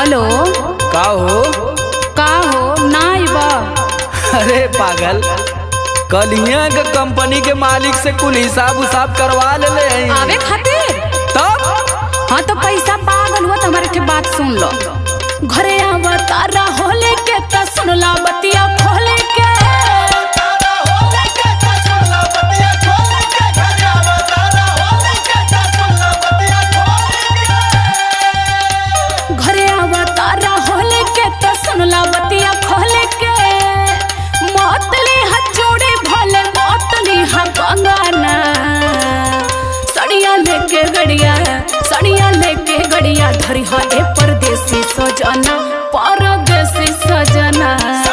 Hello का हो का हो ना बा अरे पागल कल यहाँ के कंपनी के मालिक से कुल हिसाब उसाब करवा ले ले हैं। आवे खातिर तब हाँ तो पैसा पागल हुआ तो हमारे के बात सुन लो घरे आवा तारा होले के त सुनला बतिया खोले के घरे आवा तारा होले के त सुनला बतिया खोले के मोतली हाथ जोड़े भले मोतली हा बंगाना सड़िया लेके गड़िया सड़िया लेके गड़िया धरी हा ए परदेसी सजना परदेसी सजना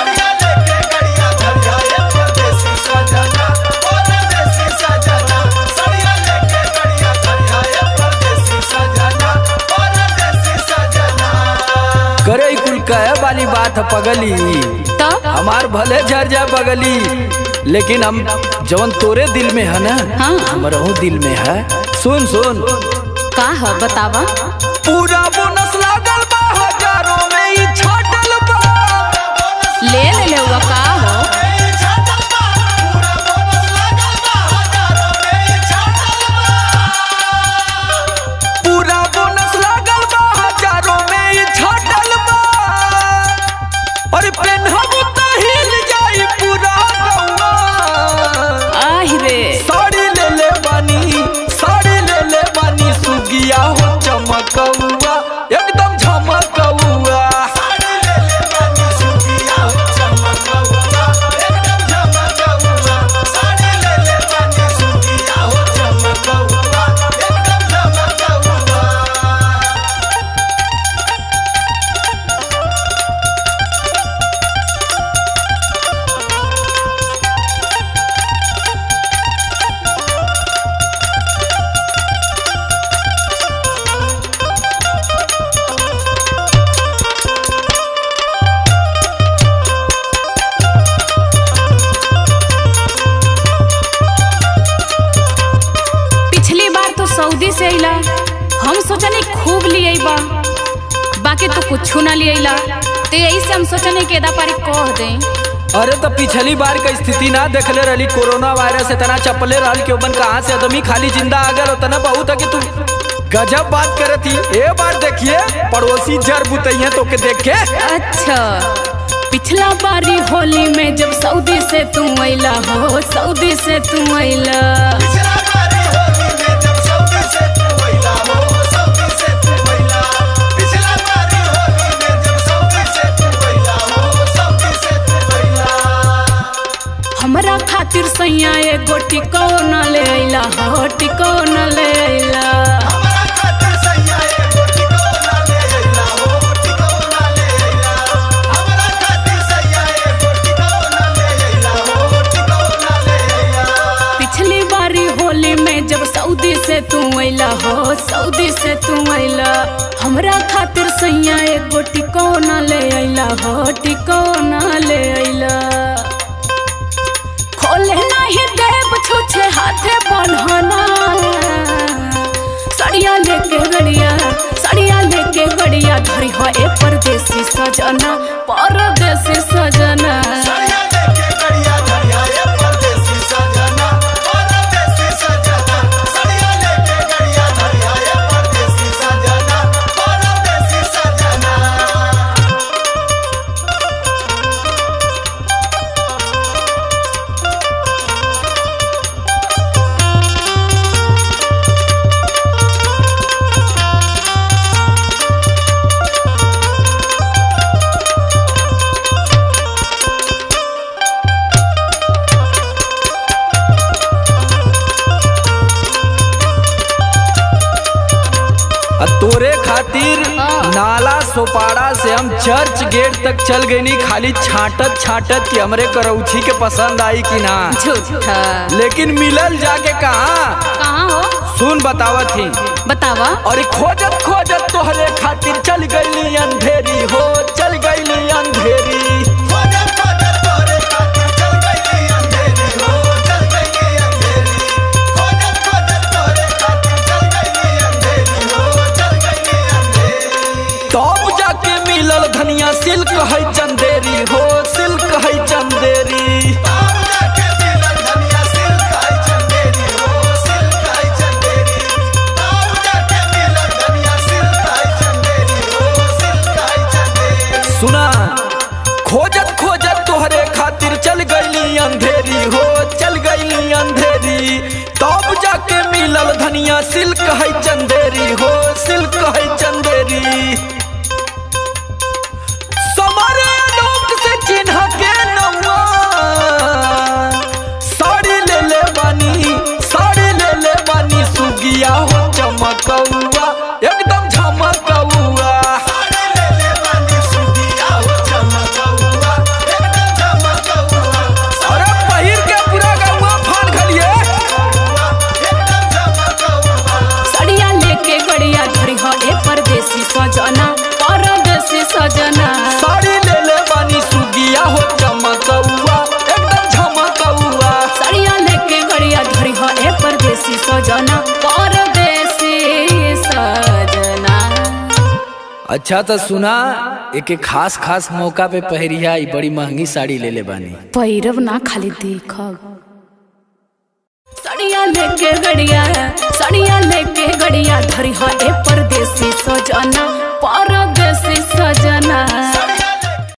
करे ई कुल कहे वाली बात है पगली तब हमार भले झर जा बगली लेकिन हम जवन तोरे दिल में है ना हाँ। हमरहू दिल में है सुन सुन का है बतावा पूरा बोनस लागल बा हजारों में ई छाटल बा ले ले ले हुआ का हो पूरा बोनस लागल बा हजारों में ई छाटल बा और पेनहब त हिल जाई पूरा गौआ आहि रे साड़ी ले ले बानी साड़ी ले ले बानी सुगिया हो चमकौआ एकदम झमकौआ पिछली बार तो सऊदी से अइला हम सोचनी खूब लिए बा बाकी तो कुछ ना लिए अइला तो यही से हम सोचनी के एदा पारी कह दे अरे तो पिछली बार का स्थिति ना देखले रहली कोरोना वायरस इतना चपले रहल के ओबन कहाँ से आदमी खाली जिंदा आ गल उतना बहुत है कि तू गजब बात करत ही ए बार देखिए पड़ोसी जर बुतैया तो के देख के अच्छा पिछला बारी होली में जब सऊदी से तू अइला हो सऊदी से तू अइला हमरा खातिर सैया एगो टिकोना ले अइला हो टिकोना ले अइला पिछली बारी होली में जब सऊदी से तू अइला हो सऊदी से तू अइला हमरा खातिर सैया एगो टिकोना ले अइला हो टिकोना ले अइला खोले नहीं देव छुछे हाथे बन्हना सड़िया लेके गड़िया सड़िया लेके गड़िया धरी हो ए परदेसी सजना परदेसी सजना आ तोरे खातिर नाला सोपाड़ा से हम चर्च गेट तक चल गई नी खाली छाटत छाटत कि हमरे करौछी के पसंद आई कि ना झूठा लेकिन मिलल जाके कहा कहाँ हो सुन बतावत ही बतावा और खोजत खोजत तोहरे खातिर चल गईली अंधेरी हो चल गईली अंधेरी तब जाके सिल्क है चंदेरी हो सिल्क है चंदेरी सुना खोजत खोजत तोहरे खातिर चल गईली अंधेरी हो चल गईली अंधेरी तब जाके मिलल धनिया सिल्क है चंदेरी हो सिल्क है चंदेरी समरे लोक से चिन्ह के नौआ साड़ी ले ले बानी साड़ी ले ले बानी सुगिया हो चमकौआ एकदम झमकौआ अरे पहिर के पूरा गौआ फान खलिए सड़िया लेके गड़िया धरी हो ए परदेसी सजना परदेसी सजना साड़ी ले ले बानी सुगिया हो चमकौआ एकदम झमकौआ सड़िया लेके गड़िया धरी हो ए परदेसी सजना परदेसी सजना अच्छा तो सुना एक खास खास मौका पे पहरिया ई बड़ी महंगी साड़ी ले ले बानी पैरव ना खाली देखब सड़िया लेके गड़िया सड़िया लेके गड़िया धरी हो ए परदेसी